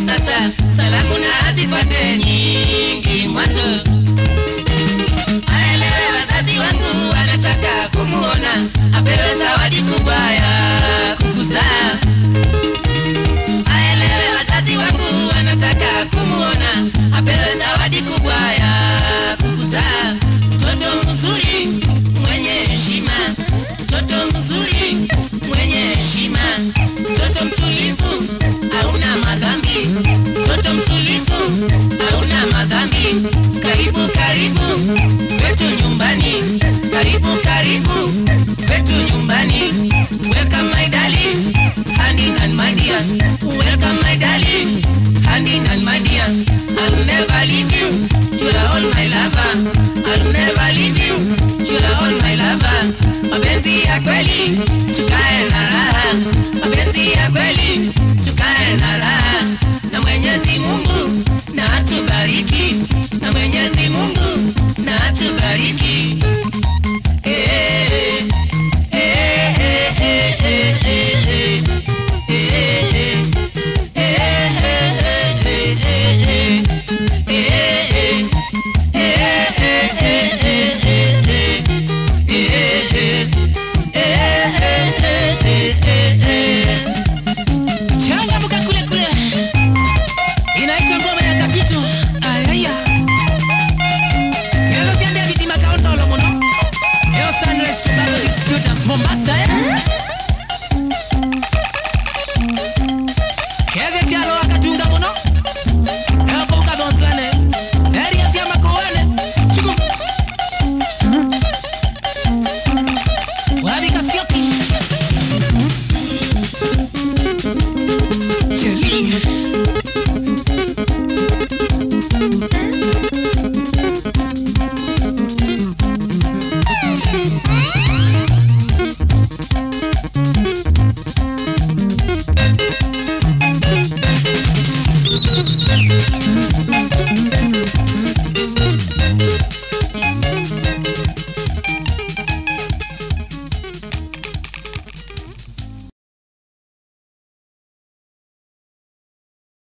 sasa salamu na azipate nyingi mwanzo aelewe wazazi wangu wanataka kumuona apewe zawadi kubwa ya kukuzaa aelewe wazazi wangu wanataka kumuona apewe zawadi kubwa ya kukuzaa mtoto mzuri mwenye heshima mtoto mzuri mwenye heshima mtoto mtulivu hauna madhambi mtoto mtulivu hauna madhambi karibu karibu kwetu nyumbani karibu karibu kwetu nyumbani welcome my darling hand in hand my dear welcome my darling hand in hand my dear I'll never leave you